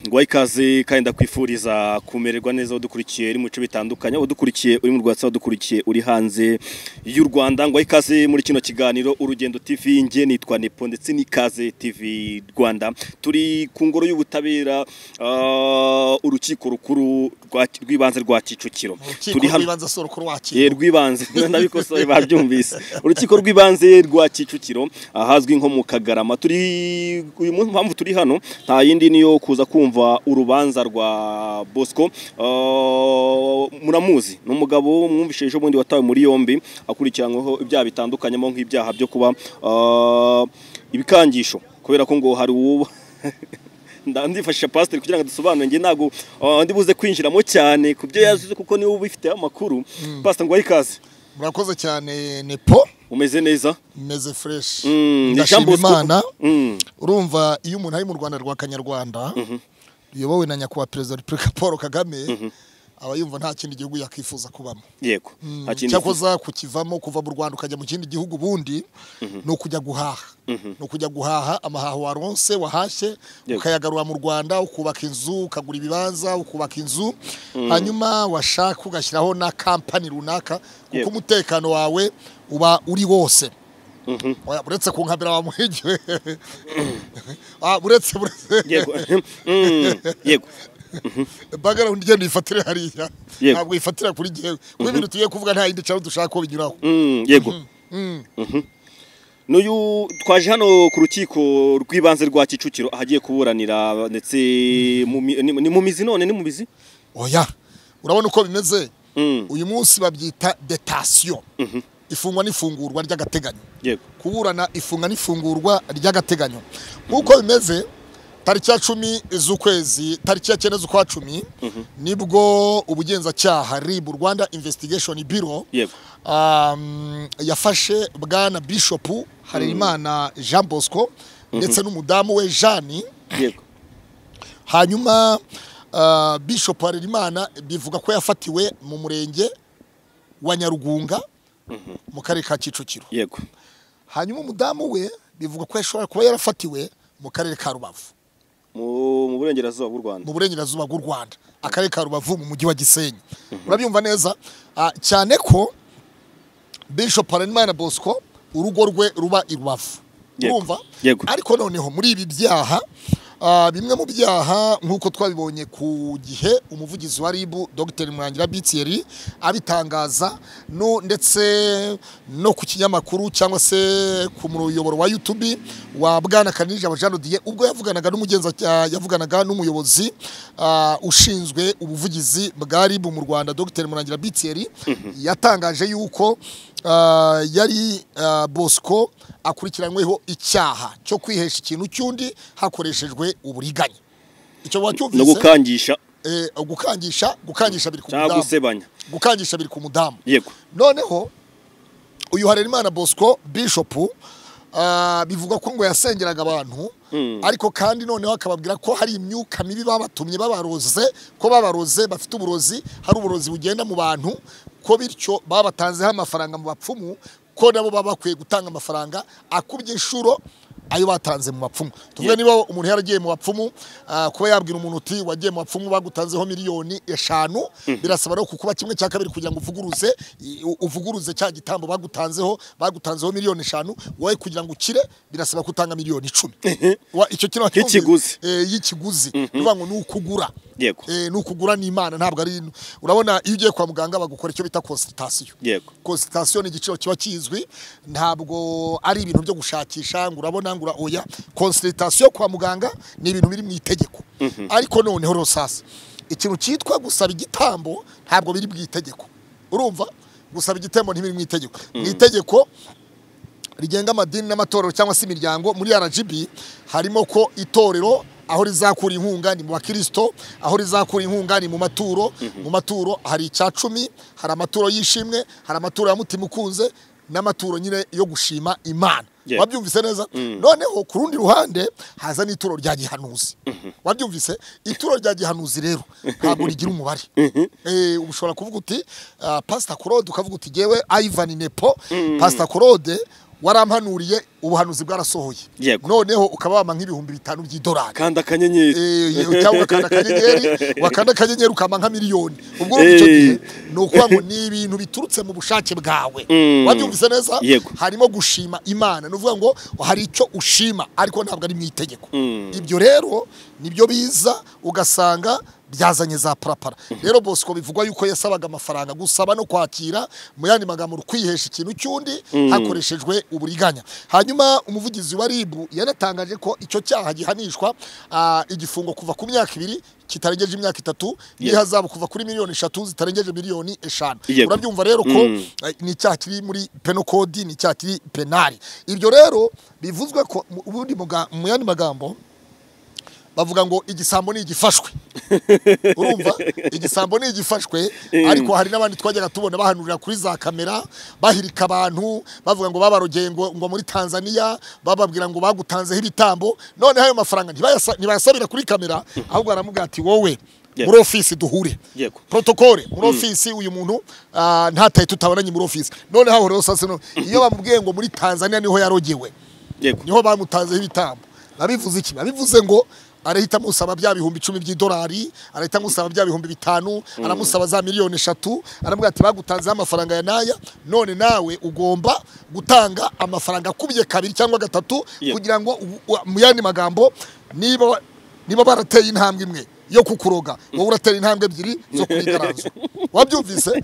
guha ikaze kandi ndakwifuriza kumererwa neza udukurikiye uri mu bice bitandukanye udukurikiye uri mu rwatsi udukurikiye uri hanze y'u Rwanda ngo ikaze muri kino kiganiro urugendo TV nge nitwa Nepo ndetse n'ikaze TV Rwanda turi ku ngoro y'ubutabera ah, urukiko rukuru rwa- rw'ibanze rwa Kicukiro urukiko turi hano rw'ibanze sora ukuru Eh, wakira rw'ibanze nabikosoye babyumvise urukiko rw'ibanze rwa Kicukiro ahazwi nko mu Kagarama turi uyu munsi mpamvu turi hano nta yindi niyo kuza kumva urubanza rwa Bosco Ah, muramuzi ni umugabo mwumvise ejo bundi watawe muri yombi akurikiranyweho ibyaha bitandukanyemo nk'ibyaha byo kuba ah, ibikangisho kubera ko ngo hari uwo nda- ndifashisha pasiteri kugira ngo dusobanure njye ntabwo ah, ndi buze kwinjiramo cyane ku byo yazize kuko niwe ubifiteho amakuru pasiteri ngo ikaze murakoze cyane nepo umeze neza meze fureshi Mm, ni Jean ndashima Bosco. imana Mm. urumva iyo umuntu ari mu rwanda rwa kanyarwanda ruyobowe na nyakubahwa perezida wa repubulika paul kagame aba yumva nta kindi gihugu yakwifuza kubamo yego nta kindi cyakoza kukivamo kuva mu rwanda ukajya mu kindi gihugu ubundi ni ukujya guhaha ni ukujya guhaha amahaho waronse wahashye Yego. ukayagarura mu rwanda ukubaka inzu ukagura ibibanza ukubaka inzu hanyuma washaka ugashyiraho na kampani runaka kuko Yego. umutekano wawe uba uri wose Mhm. Oya, uretse ku nkabera wa muhigi Ah, uretse uretse yego Mm, yego background igenda uyifatire hariya Yego. ntabwo uyifatira kuri jyewe kuko ibintu tugiye kuvuga nta yindi caro dushaka ko binyuraho Mm, yego Mhm. n'uyu twaje hano ku rukiko rw'ibanze rwa Kicukiro ahagiye kuburanira ndetse mu mi- ni ni mu mizi none ni mu mizi oya urabona uko bimeze Mm, uyu munsi babyita detasiyo ifungwa n'ifungurwa ry'agateganyo yego kuburana ifunga n'ifungurwa ry'agateganyo nk'uko bimeze tariki ya cumi z'ukwezi tariki ya cyenda z'ukwa cumi nibwo ubugenzacyaha rib rwanda investigation bureau yego um, yafashe bwana bishopu harerimana jean bosco ndetse n'umudamu we jani yego hanyuma uh, bishop harerimana bivuga ko yafatiwe mu murenge wa nyarugunga mu karere ka kicukiro yego hanyuma umudamu we bivuga ko yashobora kuba yarafatiwe mu karere ka rubavu mu mu burengerazuba bw'u Rwanda mu burengerazuba bw'u rwanda akarere ka rubavu mu mujyi wa gisenyi urabyumva neza Ah, cyane ko bishop harerimana bosco urugo rwe ruba i rubavu Yego, urumva yego. ariko noneho muri ibi byaha ah, bimwe mu byaha nk'uko twabibonye ku gihe umuvugizi wa ribu dr murangira bitieri abitangaza no, ndetse no ku kinyamakuru cyangwa se ku muyoboro wa youtube wa bwana kanijabo jean didier ubwo yavuganaga n'umugenza yavuganaga n'umuyobozi ah, ushinzwe ubuvugizi bwa ribu mu rwanda dr murangira bitieri yatangaje yuko ah, yari ah, bosco akurikiranyweho icyaha cyo kwihesha ikintu cy'undi hakoreshejwe uburiganya icyo no wacyumvise gukangisha Eh, gukangisha gukangisha biri ku cyangwa mudamu gusebanya gukangisha biri ku mudamu yego noneho uyu harerimana bosco bishopu ah, bivugwa ko ngo yasengeraga abantu ariko kandi noneho akababwira ko hari imyuka mibi babatumye babaroze ko babaroze bafite uburozi hari uburozi bugenda mu bantu ko bityo babatanzeho amafaranga mu bapfumu ko nabo baba bakwiye gutanga amafaranga akubye inshuro ayo batanze mu bapfumu tuvuge Yeah. niba umuntu yaragiye mu bapfumu ah, kuba yabwira umuntu uti wagiye mu bapfumu bagutanzeho miliyoni eshanu birasaba no kukuba kimwe cya kabiri kugira ngo uvuguruze i- u- uvuguruze cya gitambo bagutanzeho bagutanzeho miliyoni eshanu wowe kugira ngo ukire birasaba ko utanga miliyoni icumi Wa- icyo kintu wacyumvise? Y'ikiguzi. Eh, y'ikiguzi bivuga ngo ni ukugura Yego. Eh, ni ukugura n'imana ntabwo ari urabona iyo ugiye kwa muganga bagukora icyo bita consultation yego consultation ni igiciro kiba kizwi ntabwo ari ibintu byo gushakisha ngo urabona ngo ura- oya consultation kwa muganga ni ibintu biri mu itegeko ariko noneho rero sasa ikintu cyitwa gusaba igitambo ntabwo biri mu itegeko urumva gusaba igitambo ntibiri mu itegeko mu itegeko rigenga amadini n'amatorero cyangwa se imiryango muri RGB harimo ko itorero aho rizakura inkunga ni mu bakirisito aho rizakura inkunga ni mu maturo mu maturo hari icya cumi hari amaturo y'ishimwe hari amaturo ya mutima ukunze n'amaturo nyine yo gushima imana Yeah. wabyumvise neza noneho ku rundi ruhande haza n'ituro rya gihanuzi wabyumvise ituro rya gihanuzi rero ntabwo rigira umubare Eh, uba ushobora kuvuga uti ah, pasita korode ukavuga uti yewe ayivani nepo pasita korode warampanuriye ubuhanuzi bwarasohoye Yego. noneho ukaba wampa nk'ibihumbi bitanu by'idolari kanda akanyenyeri Eh, cyangwa ugakanda akanyenyeri wakanda akanyenyeri ukama nka miliyoni ubwo urumva icyo gihe ni ukuvuga ngo ni ibintu biturutse mu bushake bwawe Mm. wabyumvise neza Yego. harimo gushima imana ni ukuvuga ngo hari icyo ushima ariko ntabwo ari mu itegeko Mm. ibyo rero nibyo biza ugasanga byazanye za parapara rero bosco bivugwa yuko yasabaga amafaranga gusaba no kwakira mu yandi magambo kwihesha ikintu cy'undi hakoreshejwe uburiganya hanyuma umuvugizi wa ribu yanatangaje ko icyo cyaha gihanishwa ah, igifungo kuva ku myaka ibiri kitarengeje imyaka itatu n'ihazabu kuva kuri miliyoni eshatu zitarengeje miliyoni eshanu Yego. urabyumva rero ko Mm. eh, ni icyaha kiri muri penokodi ni icyaha kiri penari ibyo rero bivuzwe ko mu- ubundi muga- mu yandi magambo bavuga ngo igisambo ni igifashwe urumva igisambo ni igifashwe ariko hari n'abandi twajyaga tubona bahanurira kuri za kamera bahirika abantu bavuga ngo babarogeye ngo ngo muri tanzania bababwira ngo bagutanzeho ibitambo noneho ayo mafaranga ntibayasa- ntibayasabira kuri kamera ahubwo baramubwira ati wowe Yeah. muri ofisi duhure Yego. protokole muri ofisi uyu muntu ah, ntataye tutabonanye muri ofisi noneho aho rero sasa no- iyo bamubwiye ngo muri tanzania niho yarogewe yego niho bamutanzeho ibitambo babivuze iki babivuze ngo arahita amusaba bya bihumbi icumi by'idolari arahita amusaba bya bihumbi bitanu aramusaba za miliyoni eshatu aramubwira ati bagutanzeho amafaranga ya naya none nawe ugomba gutanga amafaranga akubye kabiri cyangwa gatatu Yeah. kugira ngo u- u- mu yandi magambo niba wa- niba barateye intambwe imwe yo kukuroga wowe uratera intambwe ebyiri zo kurigaranzwa wabyumvise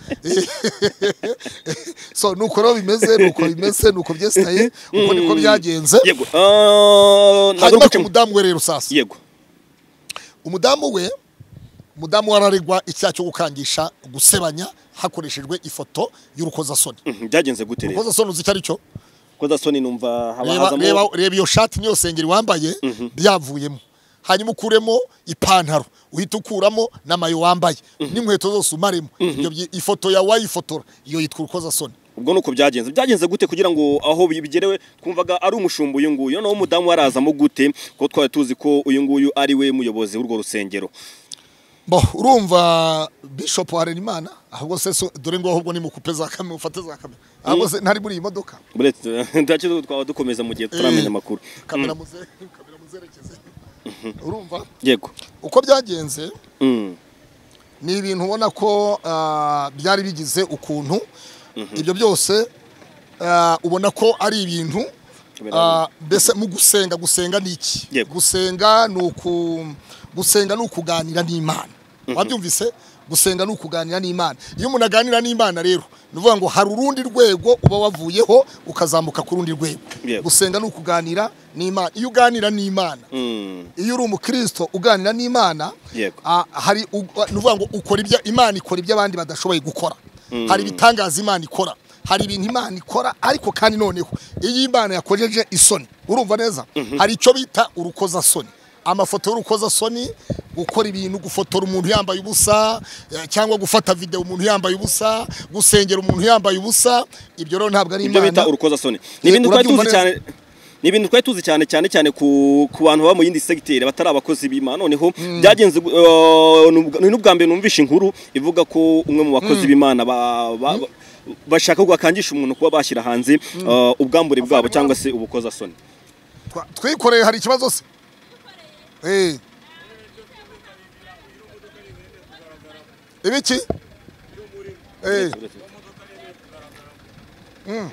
so nuko rero bimeze nuko bimeze nuko byesitaye uko niko byagenze yego Ah, nagaruka hanyuma ku ku- mudamu we rero sasa yego umudamu we umudamu wararegwa icyaha cyo gukangisha gusebanya hakoreshejwe ifoto y'urukozasoni Mhm, byagenze gute rero urukozasoni uzi icyo ari cyo kozasoni numva haba reba, reba, hazamo reba iyo shati niyo sengeri wambaye byavuyemo hanyuma ukuremo ipantaro uhita ukuramo n'amayo wambaye n'inkweto zose umaremo ibyo byi- ifoto yawe wayifotora iyo yitwa urukozasoni ubwo nuko byagenze byagenze gute kugira ngo aho bigerewe twumvaga ari umushumba uyu nguyu noneho umudamu arazamo gute kuko twari tuzi ko uyu nguyu ari we muyobozi w'urwo rusengero bo urumva bishop harenimana ahubwo se so- dore ngo ahubwo ni mukupe za kamera mufate za kamera ahubwo se ntari muri iyi modoka Buretse- ntacyo twaba dukomeza mu gihe tutaramenya amakuru kamera muze- kamera muzerekeze urumva yego uko byagenze Mm. ni ibintu ubona ko ah, byari bigize ukuntu ibyo byose ah, ubona ko ari ibintu Kamera ah, mbese mu gusenga gusenga ni iki Yego. gusenga ni uku gusenga ni ukuganira n'imana wabyumvise gusenga ni ukuganira n'imana iyo umuntu aganira n'imana rero ni ukuvuga ngo hari urundi rwego uba wavuyeho ukazamuka ku rundi rwego Yego. gusenga ni ukuganira n'imana iyo uganira n'imana Mm. iyo uri umukristo uganira n'imana Yego. ah, hari ug- ni ukuvuga ngo ukora ibyo imana ikora ibyo abandi badashoboye gukora hari ibitangaza imana ikora hari ibintu imana ikora ariko kandi noneho iyo imana yakojeje isoni urumva neza hari icyo bita urukozasoni amafoto y'urukozasoni gukora ibintu gufotora umuntu yambaye ubusa eh, cyangwa gufata videwo umuntu yambaye ubusa gusengera umuntu yambaye urukoza ibyo rero ntabwo ari ibyo bita imana urukozasoni ni Eh, ibintu twari tuzi urabyumva cyane ni ibintu twari tuzi cyane cyane cyane ku, ku bantu baba mu yindi segiteri batari abakozi b'imana noneho byagenze eh, ni ubwa- ni n'ubwa mbere numvishe inkuru ivuga ko umwe mu bakozi b'imana ba- ba- ba- bashaka ko bakangisha umuntu kuba bashyira hanze eh, ubwambure bwabo cyangwa se ubukozasoni Twa- twikoreye hari ikibazo se Eh. ibiki Eh. Mm.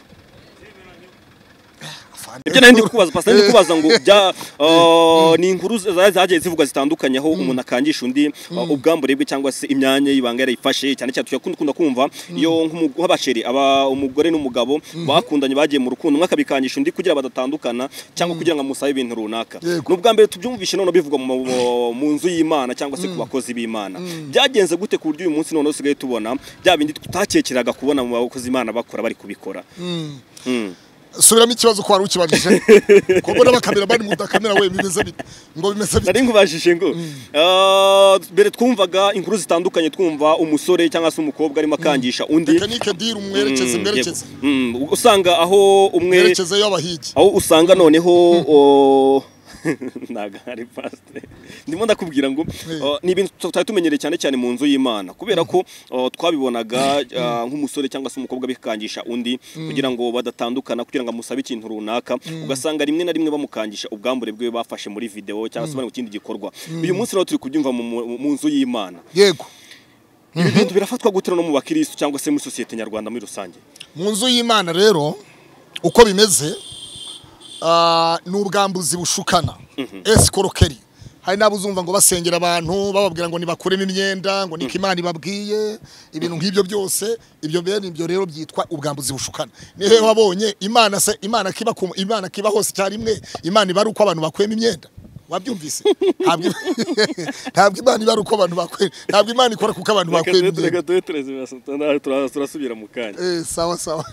Afande. ibyo nari ndi kubaza pastor ndi kubaza ngo bya eh, ni inkuru za- zagiye zivugwa zitandukanye aho umuntu akangisha undi eh, ubwambure bwe cyangwa se imyanya y'ibanga yarayifashe cyane cyane tuyakunda kumva iyo nk'umu- nk'abasheri aba umugore n'umugabo bakundanye bagiye mu rukundo umwe akabikangisha undi kugira badatandukana cyangwa kugira ngo amusabe ibintu runaka Yego. ni ubwa mbere tubyumvishe noneho bivugwa mu, mu nzu y'imana cyangwa se ku bakozi b'imana byagenze gute ku buryo uyu munsi noneho usigaye tubona bya bindi tutakekeraga kubona mu bakozi b'imana bakora bari kubikora Mm. subiramo ikibazo ko wari ukibajije ko mbona abakamera bari mu kamera we bimeze bite ngo bimeze bite nari nkubajije ngo ah, mbere twumvaga inkuru zitandukanye twumva umusore cyangwa se umukobwa arimo akangisha undi tekinike diri Mm, umwerekeze yego. mwerekeze Mm, usanga aho umwe mwerekeze y'abahigi aho usanga noneho o, ntabwo ari pasiteri ndimo ndakubwira ngo uh, ni ibintu tutari tumenyereye cyane cyane mu nzu y'imana kubera ko uh, twabibonaga uh, nk'umusore cyangwa se umukobwa bikangisha undi kugira ngo badatandukana kugira ngo amusabe ikintu runaka ugasanga rimwe na rimwe bamukangisha ubwambure bwe bafashe muri video cyangwa se bari mu kindi gikorwa uyu munsi rero turi kubyumva mu- mu mu nzu y'imana yego ibi bintu birafatwa gute no mu bakirisitu cyangwa se muri sosiyete nyarwanda muri rusange mu nzu y'imana rero uko bimeze ah, ni ubwambuzi bushukana esikorokeri hari n'abo uzumva ngo basengera abantu bababwira ngo nibakuremo imyenda ngo niko imana ibabwiye ibintu nk'ibyo byose ibyo bene ibyo rero byitwa ubwambuzi bushukana ni hehe wabonye imana se imana kiba ku- imana kiba hose icyarimwe imana iba ari uko abantu bakuremo imyenda wabyumvise ntabwo ntabwo imana iba ari uko abantu bakwera ntabwo imana ikora kuko abantu reka bakwera tube imyenda reka tube tureze ibirasa, tuna- tura- turasubira mu kanya Eh, sawa sawa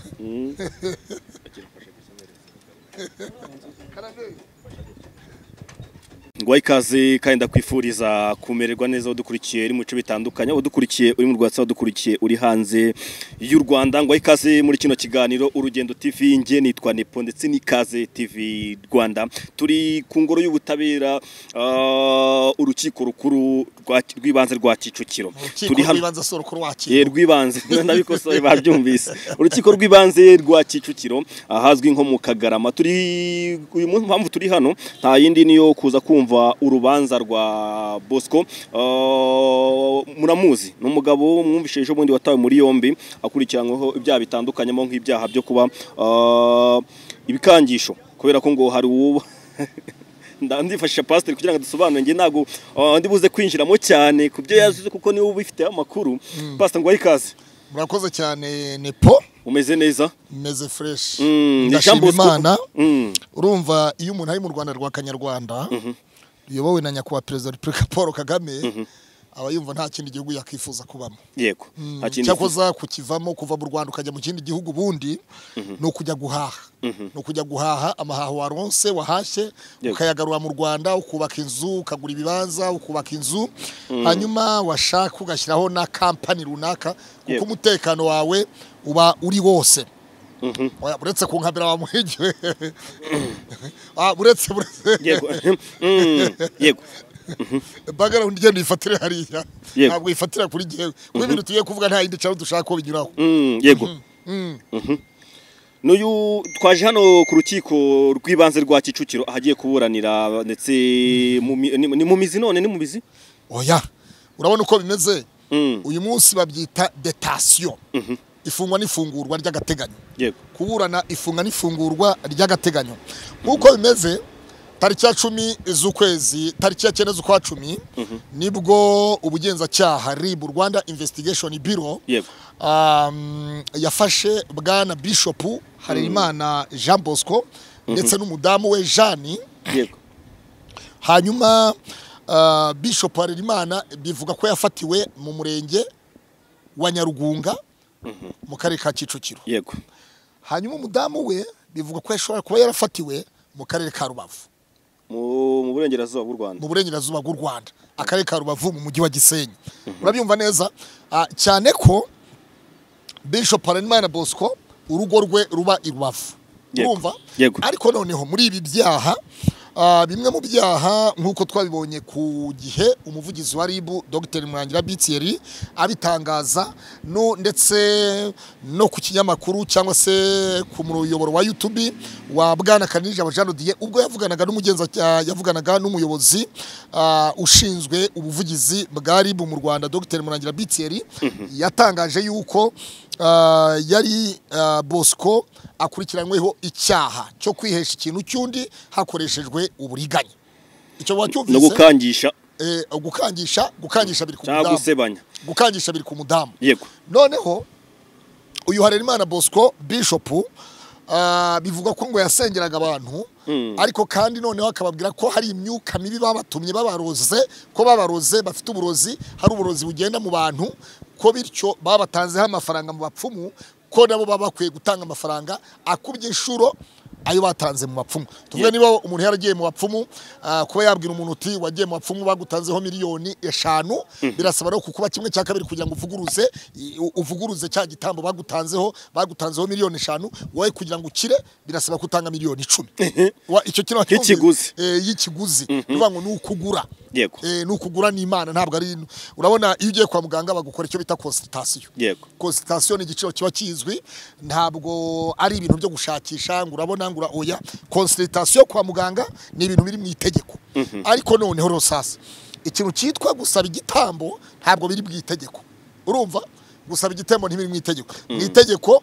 ngwa ikaze kandi ndakwifuriza kumererwa neza udukurikiye uri mu bice bitandukanye udukurikiye uri mu rwatsi udukurikiye uri hanze y'u rwanda ngwa ikaze muri kino kiganiro urugendo tv nge nitwa nepo ndetse n'ikaze tv rwanda turi ku ngoro y'ubutabera ah, urukiko rukuru rwa- rw'ibanze rwa kicukiro urukiko rw'ibanze sorokoro wakira Eh, rw'ibanze ndabikosoye babyumvise urukiko rw'ibanze rwa kicukiro ahazwi nko mu kagarama turi uyu munsi mpamvu turi hano nta yindi niyo kuza kumva urubanza rwa bosco Ah, muramuzi ni umugabo mwumvise ejo bundi watawe muri yombi akurikiranyweho ibyaha bitandukanyemo nk'ibyaha byo kuba ah, ibikangisho kubera ko ngo hari uwo nda- ndifashisha pasiteri kugira ngo dusobanure njye ntabwo ah, ndi buze kwinjiramo cyane ku byo yazize kuko niwe ubifiteho amakuru pasita ngo ikaze murakoze cyane nepo umeze neza meze fureshi Mm, ni Jean ndashima Bosco. imana Mm. urumva iyo umuntu ari mu rwanda rwa kanyarwanda ruyobowe na nyakubahwa perezida wa repubulika paul kagame aba yumva nta kindi gihugu yakwifuza kubamo yego nta kindi cyakoza kukivamo kuva mu rwanda ukajya mu kindi gihugu ubundi ni ukujya guhaha ni ukujya guhaha amahaho waronse wahashye Yego. ukayagarura mu rwanda ukubaka inzu ukagura ibibanza ukubaka inzu hanyuma washaka ugashyiraho na kampani runaka kuko Yego. umutekano wawe uba uri wose Oya, uretse ku nkabera wamuhigiwe Ah, uretse uretse- yego Mm, yego background igenda uyifatire hariya Yego. ntabwo uyifatira kuri jyewe kuko ibintu tugiye kuvuga nta yindi caro dushaka ko binyuraho Mm, yego Mhm. n'uyu twaje hano ku rukiko rw'ibanze rwa kicukiro ahagiye kuburanira ndetse mu mi- ni ni mu mizi none ni mu mizi oya urabona uko bimeze Mm, uyu munsi babyita detasiyo ifungwa n'ifungurwa ry'agateganyo yego kuburana ifunga n'ifungurwa ry'agateganyo nk'uko bimeze tariki ya cumi z'ukwezi tariki ya cyenda z'ukwa cumi nibwo ubugenzacyaha rib rwanda investigation bureau yego um, yafashe bwana bishopu harerimana jean bosco ndetse n'umudamu we jani yego hanyuma uh, bishop harerimana bivuga ko yafatiwe mu murenge wa nyarugunga mu karere ka kicukiro yego hanyuma umudamu we bivuga ko yashobora kuba yarafatiwe mu karere ka rubavu mu mu burengerazuba bw'u rwanda mu burengerazuba bw'u rwanda akarere ka rubavu mu mujyi wa gisenyi urabyumva neza Ah, cyane ko bishop harerimana bosco urugo rwe ruba i rubavu Yego. urumva Yego. ariko noneho muri ibi byaha ah, bimwe mu byaha nk'uko twabibonye ku gihe umuvugizi wa rib dr mwangira btr abitangaza no, ndetse no ku kinyamakuru cyangwa se ku muyoboro wa youtube wa bwana kanija bajanodiye ubwo yavuganaga n'umugenza yavuganaga n'umuyobozi ah, ushinzwe ubuvugizi bwa rib mu rwanda dr murangira btr yatangaje yuko ah, yari ah, bosco akurikiranyweho icyaha cyo kwihesha ikintu cy'undi hakoreshejwe uburiganya icyo no wacyumvise gukangisha eh, gukangisha gukangisha biri ku cyangwa mudamu gusebanya gukangisha biri ku mudamu yego noneho uyu harerimana bosco bishopu ah, bivugwa ko ngo yasengeraga abantu ariko kandi noneho akababwira ko hari imyuka mibi babatumye babaroze ko babaroze bafite uburozi hari uburozi bugenda mu bantu ko bityo babatanzeho amafaranga mu bapfumu ko nabo baba bakwiye gutanga amafaranga akubye inshuro ayo batanze mu bapfumu tuvuge niba umuntu yaragiye mu bapfumu ah, kuba yabwira umuntu uti wagiye mu bapfumu bagutanzeho miliyoni eshanu birasaba no kukuba kimwe cya kabiri kugira ngo uvuguruze i- u- uvuguruze cya gitambo bagutanzeho bagutanzeho miliyoni eshanu wowe kugira ngo ukire birasaba kutanga miliyoni icumi Wa- icyo kintu Nk'ikiguzi. Eh, y'ikiguzi bivuga ngo ni ukugura Yego. Eh, ni ukugura ni imana ntabwo ari urabona iyo ugiye kwa muganga bagukora icyo bita consultation Yego. consultation ni igiciro kiba kizwi ntabwo ari ibintu byo gushakisha ngo urabona ngo oya consultation kwa muganga ni ibintu biri mu itegeko ariko noneho rero sasa ikintu cyitwa gusaba igitambo ntabwo biri mu itegeko urumva gusaba igitambo ntibiri mu itegeko mu itegeko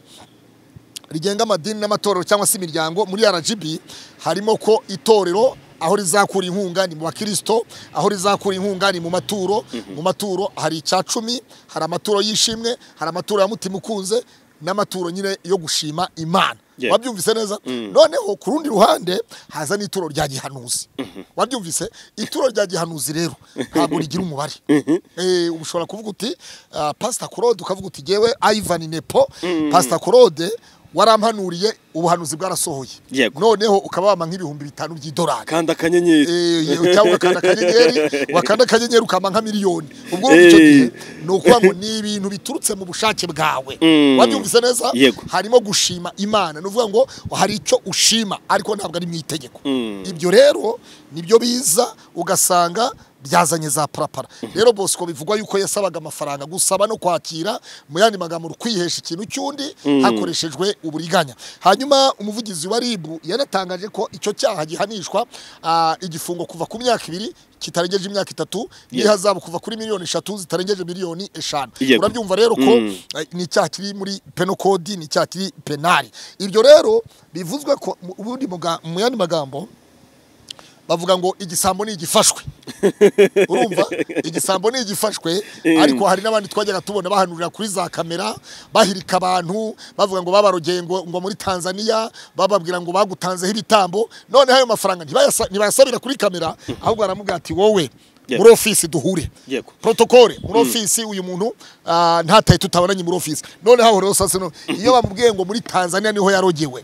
rigenga amadini n'amatorero cyangwa se imiryango muri RGB harimo ko itorero aho rizakura inkunga ni mu bakirisito aho rizakura inkunga ni mu maturo mu maturo hari icya cumi hari amaturo y'ishimwe hari amaturo ya mutima ukunze n'amaturo nyine yo gushima imana Yeah. wabyumvise neza noneho ku rundi ruhande haza n'ituro rya gihanuzi wabyumvise ituro rya gihanuzi rero ntabwo rigira umubare Eh, uba ushobora kuvuga uti ah, pasita korode ukavuga uti ngewe ayivani nepo pasita korode warampanuriye ubuhanuzi bwarasohoye Yego. noneho ukaba wampa nk'ibihumbi bitanu by'idolari kanda akanyenyeri Eh, cyangwa ugakanda akanyenyeri wakanda akanyenyeri ukama nka miliyoni ubwo urumva icyo Eh. gihe ni ukuvuga ngo ni ibintu biturutse mu bushake bwawe Mm. wabyumvise neza Yego. harimo gushima imana ni ukuvuga ngo hari icyo ushima ariko ntabwo ari mu itegeko ibyo rero nibyo biza ugasanga byazanye za parapara rero bosco bivugwa yuko yasabaga amafaranga gusaba no kwakira mu yandi magambo ni ukwihesha ikintu cy'undi hakoreshejwe uburiganya hanyuma umuvugizi wa ribu yanatangaje ko icyo cyaha gihanishwa ah, igifungo kuva ku myaka ibiri kitarengeje imyaka itatu n'ihazabu kuva kuri miliyoni eshatu zitarengeje miliyoni eshanu Yego. urabyumva rero ko eh, ni icyaha kiri muri penokodi ni icyaha kiri penari ibyo rero bivuzwe ko mu- ubundi muga- mu yandi magambo bavuga ngo igisambo ni igifashwe urumva igisambo ni igifashwe ariko hari n'abandi twajyaga tubona bahanurira kuri za kamera bahirika abantu bavuga ngo babarogeye ngo, ngo muri tanzania bababwira ngo bagutanzeho ibitambo noneho ayo mafaranga ntibayasa- ntibayasabira kuri kamera ahubwo baramubwira ati wowe Yego. muri ofisi duhure Yego. protokole muri ofisi uyu muntu ah, ntataye tutabonanye muri ofisi noneho aho rero sasa no- iyo bamubwiye ngo muri tanzania niho yarogewe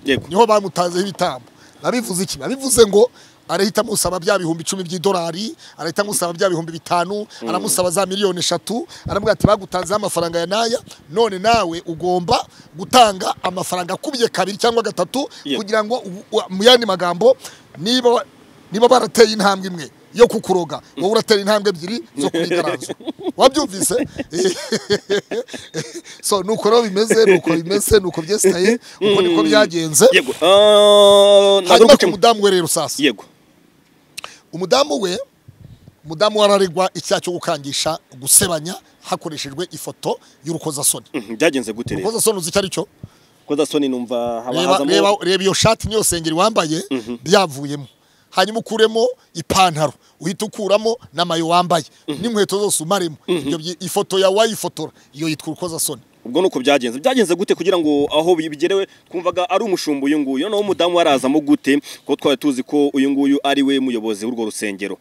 yego niho bamutanzeho ibitambo babivuze iki babivuze ngo arahita amusaba bya bihumbi icumi by'idolari arahita amusaba bya bihumbi bitanu aramusaba za miliyoni eshatu aramubwira ati bagutanzeho amafaranga ya naya none nawe ugomba gutanga amafaranga akubye kabiri cyangwa gatatu Yeah. kugira ngo u- u- mu yandi magambo niba wa- niba barateye intambwe imwe yo kukuroga wowe uratera intambwe ebyiri zo kubigaranzwa wabyumvise so nuko rero bimeze nuko bimeze nuko byesitaye uko niko byagenze yego ah, hanyuma nagaruka ku mu- mudamu we rero sasa yego umudamu we umudamu wararegwa icyaha cyo gukangisha gusebanya hakoreshejwe ifoto y'urukozasoni Mhm, byagenze gute rero urukozasoni uzi icyo ari cyo koza soni numva haba reba hazamo reba- reba iyo shati n'iyo sengeri wambaye byavuyemo hanyuma ukuremo ipantaro uhita ukuramo n'amayo wambaye n'inkweto zose umaremo Ibyo byi- ifoto yawe wayifotora iyo yitwa urukozasoni ubwo nuko byagenze byagenze gute kugira ngo aho bigerewe twumvaga ari umushumba uyu nguyu noneho umudamu arazamo gute kuko twari tuzi ko uyu nguyu ari we muyobozi w'urwo rusengero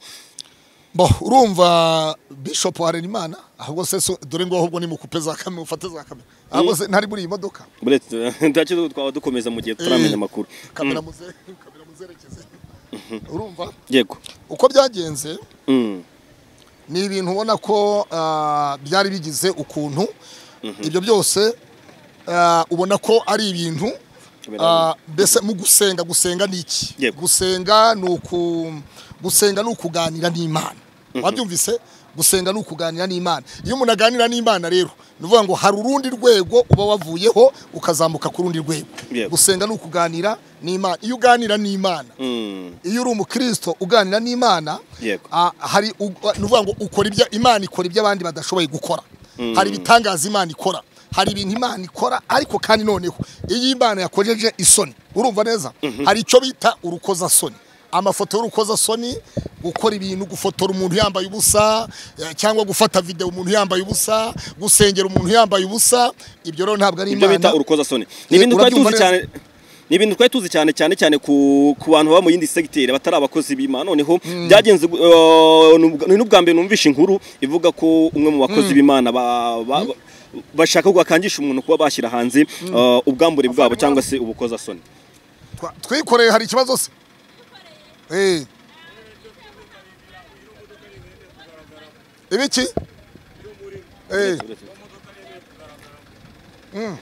bo urumva bishop harenimana ahubwo se so- dore ngo ahubwo nimukupe za kamera mufate za kamera ahubwo se ntari muri iyi modoka buretse ndacyo twaba dukomeza mu gihe tutaramenya amakuru kamera muze- kamera muzerekeze urumva yego uko byagenze Mm. ni ibintu ubona ko ah, byari bigize ukuntu ibyo byose ah, ubona ko ari ibintu ah, mbese mu gusenga gusenga ni iki Yego. gusenga ni uku gusenga ni ukuganira n'imana wabyumvise gusenga ni ukuganira n'imana iyo umuntu aganira n'imana rero ni ukuvuga ngo hari urundi rwego uba wavuyeho ukazamuka ku rundi rwego Yego. gusenga ni ukuganira n'imana iyo uganira n'imana Mm. iyo uri umukristo uganira n'imana Yego. ah, hari u- ah, ni ukuvuga ngo ukora ibyo imana ikora ibyo abandi badashoboye gukora hari ibitangaza imana ikora hari ibintu imana ikora ariko kandi noneho iyo imana yakojeje isoni urumva neza hari icyo bita urukozasoni amafoto y'urukozasoni gukora ibintu gufotora umuntu yambaye ubusa eh, cyangwa gufata videwo umuntu yambaye ubusa gusengera umuntu yambaye ubusa ibyo rero ntabwo ari ibyo imana bita urukozasoni ni ibintu twari urabyumva tuzi neza? cyane ni ibintu twari tuzi cyane cyane cyane ku, ku bantu baba mu yindi segiteri batari abakozi b'imana noneho byagenze gu- eh, ni ubwa- ni n'ubwa mbere numvishe inkuru ivuga ko umwe mu bakozi b'imana ba- ba- ba- bashaka ko akangisha umuntu kuba bashyira hanze eh, ubwambure bwabo cyangwa se ubukozasoni twa- twikoreye hari ikibazo se Eh. ibiki Eh. Mm.